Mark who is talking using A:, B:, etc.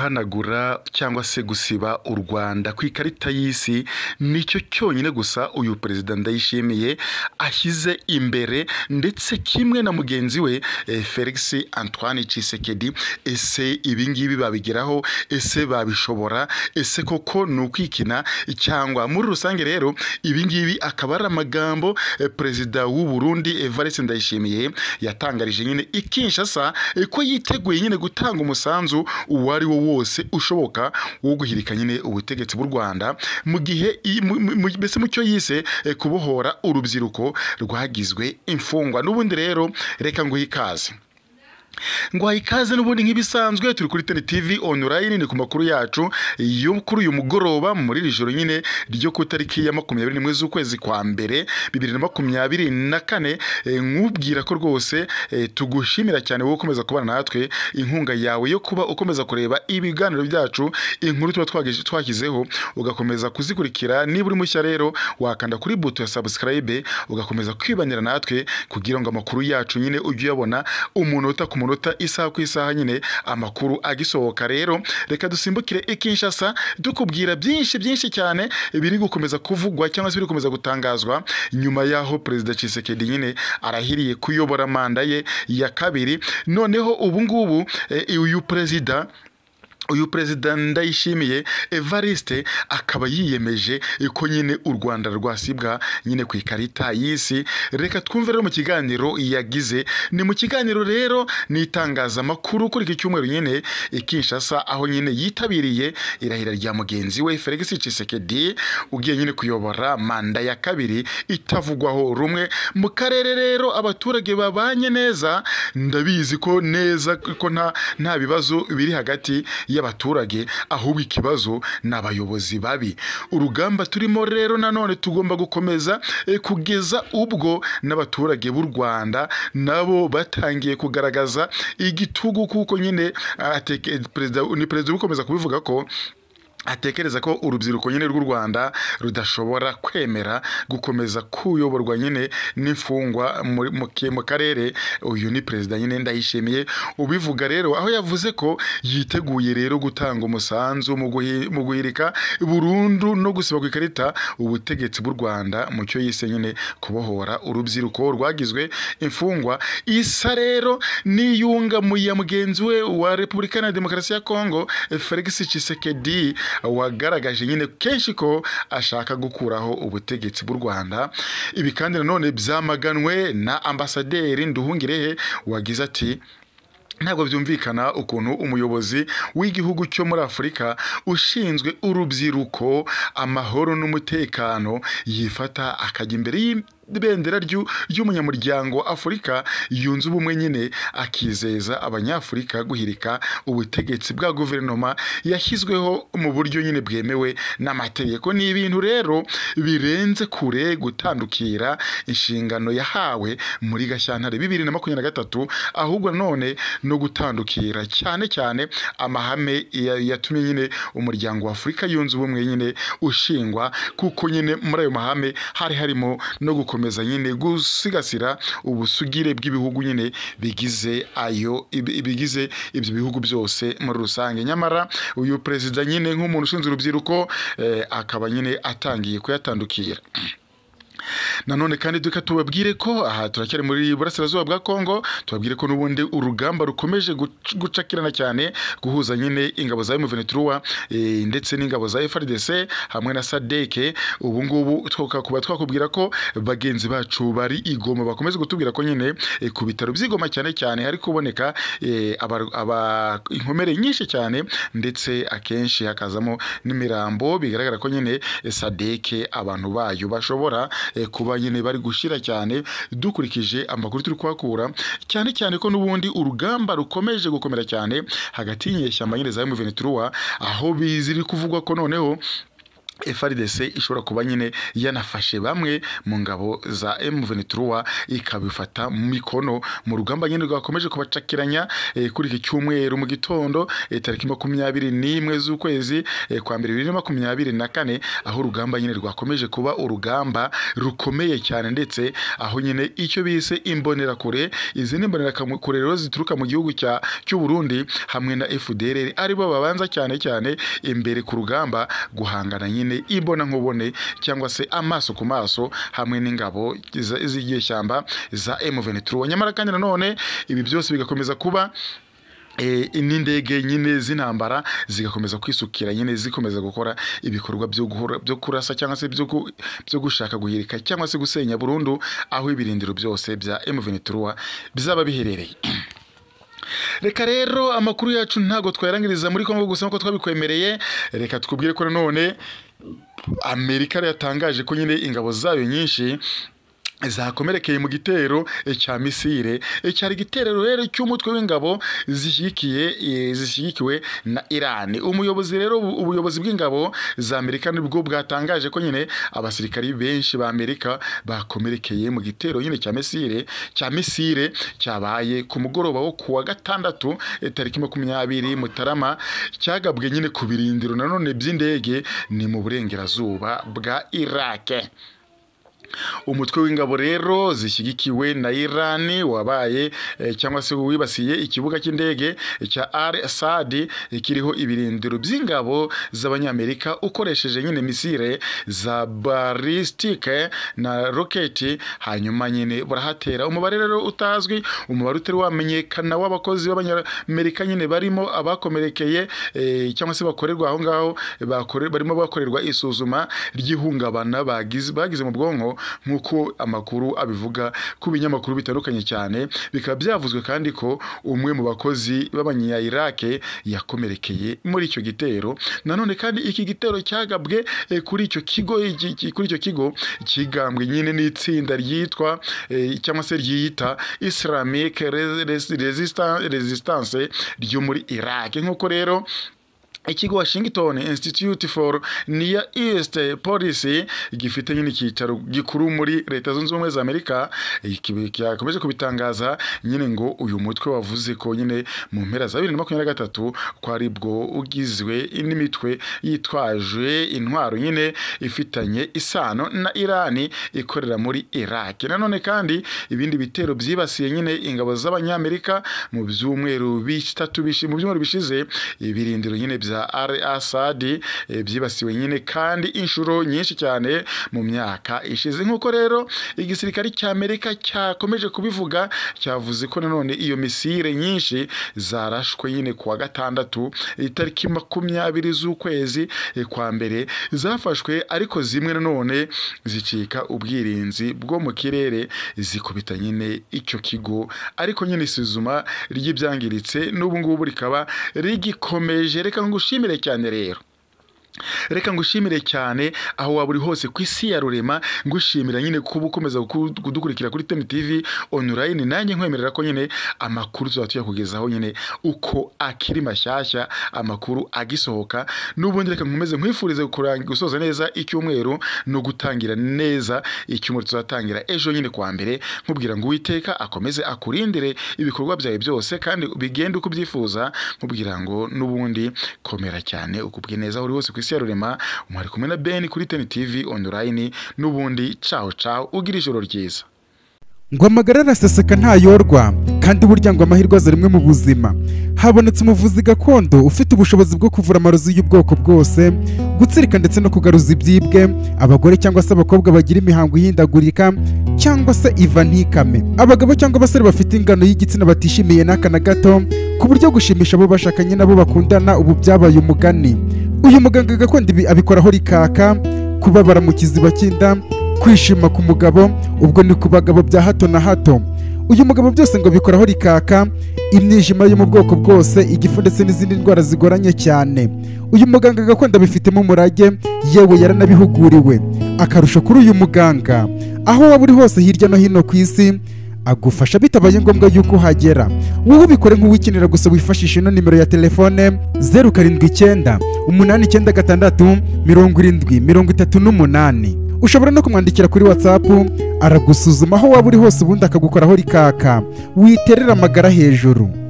A: guhanagura cyangwa se gusiba u Rwanda ku ikarita y'isi nicyo cyonyine gusa uyu perezida Ndayishimiye ashyize imbere ndetse kimwe na mugenzi we eh, Felix Antoine Tshisekedi ese ibi ngibi babigeraho ese babishobora ese koko ni ukwikina cyangwa muri rusange rero ibi ngibi akaba ari amagambo eh, perezida w'u Burundi Evariste Ndayishimiye yatangarije nyine i Kinshasa eh, ko yiteguye nyine gutanga umusanzu uwo ari wo wose ushoboka wo guhirika nyine ubutegetsi bw'u Rwanda mu gihe i- mu- mu- mu- mbese mu cyo yise eh, kubohora urubyiruko rwagizwe imfungwa n'ubundi rero reka nguhe ikaze ngwaha ikaze n'ubundi nk'ibisanzwe turi kuri Tele TV online ni ku makuru yacu yo kuri uyu mugoroba muri iri joro nyine ryo ku itariki ya makumyabiri n'imwe z'ukwezi kwa mbere bibiri na makumyabiri na kane eh, nkubwira ko rwose eh, tugushimira cyane wowe ukomeza kubana natwe inkunga yawe yo kuba ukomeza kureba ibiganiro byacu inkuru tuba twagije- twashyizeho ugakomeza kuzikurikira niba uri mushya rero wakanda kuri buto ya subscribe ugakomeza kwibanira natwe kugira ngo amakuru yacu nyine ujye uyabona umunota ku munota isaha ku isaha nyine amakuru agisohoka rero reka dusimbukire i Kinshasa dukubwira byinshi byinshi cyane biri gukomeza kuvugwa cyangwa se biri gukomeza gutangazwa nyuma y'aho perezida Tshisekedi nyine arahiriye kuyobora manda ye ya kabiri noneho ubu ngubu eh, uyu perezida uyu perezida ndayishimiye evariste akaba yiyemeje ko nyine u rwanda rwasibwa nyine ku ikarita y'isi reka twumve rero mu kiganiro yagize ni mu kiganiro rero ni itangazamakuru kuri iki cyumweru nyine i kinshasa aho nyine yitabiriye irahira rya mugenzi we felix cisekedi ugiye nyine kuyobora manda ya kabiri itavugwaho rumwe mu karere rero abaturage babanye neza ndabizi ko neza ko nta nta bibazo biri hagati y'abaturage ahubwo ikibazo ni abayobozi babi urugamba turimo rero nanone tugomba gukomeza eh, kugeza ubwo n'abaturage b'u rwanda nabo batangiye kugaragaza igitugu kuko nyine ah, ateke- perezida ni perezida uri gukomeza kubivuga ko atekereza ko urubyiruko nyine rw'u Rwanda rudashobora kwemera gukomeza kuyoborwa nyine n'imfungwa muri- mu ke- mu karere uyu ni perezida nyine ndayishimiye ubivuga rero aho yavuze ko yiteguye rero gutanga umusanzu mu guhi- mu guhirika burundu no gusiba ku ikarita ubutegetsi bw'u Rwanda mu cyo yise nyine kubohora urubyiruko rwagizwe imfungwa isa rero n'iyunga mu ya mugenzi we wa Repubulika Iharanira Demokarasi ya Kongo eh, Felix Tshisekedi wagaragaje nyine kenshi ko ashaka gukuraho ubutegetsi bw'u Rwanda ibi kandi nanone byamaganwe na ambasaderi Nduhungirehe wagize ati ntabwo byumvikana ukuntu umuyobozi w'igihugu cyo muri afurika ushinzwe urubyiruko amahoro n'umutekano yifata akajya imbere y'ibendera ry'u- ry'umunyamuryango afurika yunze ubumwe nyine akizeza abanyafurika guhirika ubutegetsi bwa guverinoma yashyizweho mu buryo nyine bwemewe n'amategeko ni ibintu rero birenze kure gutandukira inshingano yahawe muri gashyantare bibiri na makumyabiri na gatatu ahubwo nanone no gutandukira cyane cyane amahame ya- yatumye nyine umuryango wa afurika yunze ubumwe nyine ushingwa kuko nyine muri ayo mahame hari harimo no gukomeza nyine gusigasira ubusugire bw'ibihugu nyine bigize ayo ibi- bigize ibyo bihugu byose muri rusange nyamara uyu perezida nyine nk'umuntu ushinzwe urubyiruko eh, akaba nyine atangiye kuyatandukira nanone kandi duka tubabwire ko aha turacyari muri burasirazuba bwa kongo tubabwire ko n'ubundi urugamba rukomeje guc- gucakirana cyane guhuza nyine ingabo za M23 eh, ndetse n'ingabo za FRDC hamwe na SADC ubu ngubu twoka- kuba twakubwira ko bagenzi bacu bari igoma bakomeze kutubwira ko nyine eh, ku bitaro by'igoma cyane cyane hari kuboneka eh, abar- aba- inkomere nyinshi cyane ndetse akenshi hakazamo n'imirambo bigaragara ko nyine eh, SADC abantu bayo bashobora eh, kuba nyine bari gushira cyane dukurikije amakuru turi kuhakura cyane cyane ko n'ubundi urugamba rukomeje gukomera cyane hagati y'inyeshyamba nyine za M23 aho biziri kuvugwa ko noneho FRDC ishobora kuba nyine yanafashe bamwe mu ngabo za M23 ikabifata mu mikono mu rugamba nyine rwakomeje kubacakiranya eh, kuri iki cyumweru mu gitondo eh, tariki makumyabiri n'imwe z'ukwezi eh, kwa mbere bibiri na makumyabiri na kane aho urugamba nyine rwakomeje kuba urugamba rukomeye cyane ndetse aho nyine icyo bise imbonerakure izi ni imbonerakure rero zituruka mu gihugu cya cy'u Burundi hamwe na FDLR aribo babanza cyane cyane imbere ku rugamba guhangana nyine nyine ibona nkubone cyangwa se amaso ku maso hamwe n'ingabo z'igishyamba za M23 nyamara kandi nanone ibi byose bigakomeza kuba n'indege nyine z'intambara zigakomeza kwisukira nyine zikomeza gukora ibikorwa byo kurasa cyangwa se byo gushaka guhirika cyangwa se gusenya burundu aho ibirindiro byose bya M23 bizaba biherereye reka rero amakuru yacu ntabwo twayarangiriza muri kongo gusa nk'uko twabikwemereye reka twubwire ko nanone amerika yatangaje ko nyine ingabo zayo nyinshi zakomerekeye mu gitero cya misire cyari igitero rero cy'umutwe w'ingabo zishyigikiwe na irani umuyobozi rero ubuyobozi bw'ingabo za amerika nibwo bwatangaje ko nyine abasirikari benshi ba amerika bakomerekeye mu gitero nyine cya misire cya misire cyabaye ku mugoroba wo kuwa gatandatu tariki makumyabiri mutarama cyagabwe nyine ku birindiro nanone by'indege ni mu burengerazuba bwa irake umutwe w'ingabo rero zishyigikiwe na irani wabaye cyangwa se wibasiye ikibuga cy'indege cya al sadi kiriho ibirindiro by'ingabo z'abanyamerika ukoresheje nyine misire za barisitike na roketi hanyuma nyine barahatera umubare rero utazwi umubare utari wamenyekana w'abakozi b'abanyamerika nyine barimo abakomerekeye cyangwa se bakorerwa aho ngaho barimo bakorerwa isuzuma ry'ihungabana bagize mu bwonko nk'uko amakuru abivuga ku binyamakuru bitandukanye cyane bikaba byavuzwe kandi ko umwe mu bakozi b'abanya irake yakomerekeye muri icyo gitero nanone kandi iki gitero cyagabwe kuri icyo kigo kuri icyo kigo kigambwe nyine n'itsinda ryitwa cyangwa se ryiyita islamic resistance ryo muri irake nk'uko rero ikigo Washington Institute for Near East Policy gifite nyine icyicaro gikuru muri leta zunze ubumwe za Amerika yakomeje kubitangaza nyine ngo uyu mutwe wavuze ko nyine mu mpera za 2023 ko ari bwo ugizwe n'imitwe yitwaje intwaro nyine ifitanye isano na Irani ikorera muri Iraq nanone kandi ibindi bitero byibasiye nyine ingabo z'abanyamerika mu byumweru bitatu bishi mu byumweru bishize ibirindiro nyine bya bya Al Assad byibasiwe nyine kandi inshuro nyinshi cyane mu myaka ishize nk'uko rero igisirikare cya Amerika cyakomeje kubivuga cyavuze ko nanone iyo misire nyinshi zarashwe nyine kuwa gatandatu itariki makumyabiri z'ukwezi kwa mbere zafashwe ariko zimwe nanone zicika ubwirinzi bwo mu kirere zikubita nyine icyo kigo ariko nyine isuzuma ry'ibyangiritse n'ubu ngubu rikaba rigikomeje reka ngo ushimire cyane rero reka ngushimire cyane aho waba uri hose ku isi ya rurema ngushimira nyine kuba ukomeza kudukurikira kuri temu tivi onurayini nanjye nkwemerera ko nyine amakuru tuzaba tuyakugezaho nyine uko akiri mashyashya amakuru agisohoka n'ubundi reka nkomeze nkwifurize gusoza neza icyumweru no gutangira neza icyumweru tuzatangira ejo nyine kwa mbere nkubwira ngo uwiteka akomeze akurindire ibikorwa byawe byose kandi bigende uko ubyifuza nkubwira ngo n'ubundi komera cyane ukubwe neza aho uri hose ku isi Patricia Rurema umwari kumwe na Ben kuri Ten TV online n'ubundi ciao ciao ugira ijoro ryiza
B: ngo amagara araseseka ntayorwa kandi burya ngo amahirwe aza rimwe mu buzima habonetse umuvuzi gakondo ufite ubushobozi bwo kuvura amarozi y'ubwoko bwose gutsirika ndetse no kugaruza ibyibwe abagore cyangwa se abakobwa bagira imihango ihindagurika cyangwa se iva ntikame abagabo cyangwa abasore bafite ingano y'igitsina batishimiye n'aka na gato ku buryo gushimisha abo bashakanye nabo bakundana ubu byabaye umugani uyu muganga gakondo ibi abikoraho rikaka kubabara mu kiziba cy'inda kwishima ku mugabo ubwo ni ku bagabo bya hato na hato uyu mugabo byose ngo bikoraho rikaka imyijima yo mu bwoko bwose igifu ndetse n'izindi ndwara zigoranye cyane uyu muganga gakondo abifitemo umurage yewe yaranabihuguriwe akarusho kuri uyu muganga aho waba uri hose hirya no hino ku isi agufasha bitabaye ngombwa yuko uhagera wowe ubikore nk'uwikenera gusa wifashisha ino nimero ya telefone zeru karindwi icyenda umunani icyenda gatandatu mirongo irindwi mirongo itatu n'umunani ushobora no kumwandikira kuri whatsapp aragusuzuma aho waba uri hose ubundi akagukoraho rikaka witerera amagara hejuru